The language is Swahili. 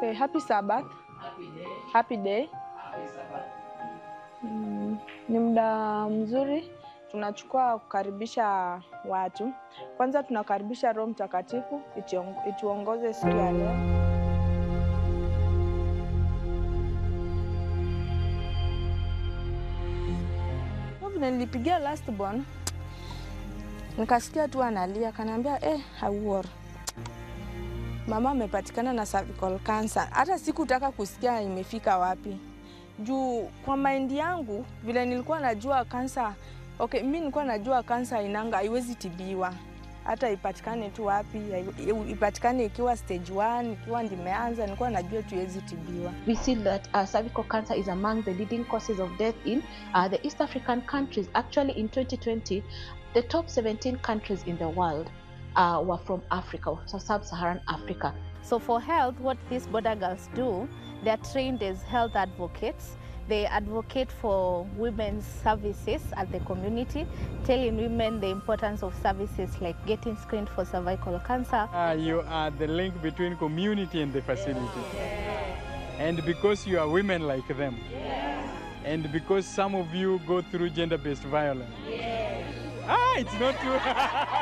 Okay, happy Sabbath. Happy day. Mm, ni muda mzuri tunachukua kukaribisha watu. Kwanza tunakaribisha Roho Mtakatifu itiong- ituongoze siku ya leo. Vile nilipigia last born nikasikia tu analia, kanaambia eh, hauor mama amepatikana na cervical cancer. Hata sikutaka kusikia imefika wapi, juu kwa maindi yangu vile nilikuwa najua kansa okay, mi nilikuwa najua kansa inanga haiwezi tibiwa hata ipatikane tu wapi, hai- ipatikane ikiwa stage 1 ikiwa ndimeanza, nilikuwa najua tu iwezi tibiwa. We see that uh, cervical cancer is among the leading causes of death in uh, the East African countries. Actually, in 2020, the top 17 countries in the world uh, were from Africa, so sub-Saharan Africa. So for health, what these border girls do, they are trained as health advocates. They advocate for women's services at the community, telling women the importance of services like getting screened for cervical cancer. Uh, you are the link between community and the facility. And because you are women like them. And because some of you go through gender based violence. Ah, it's not true.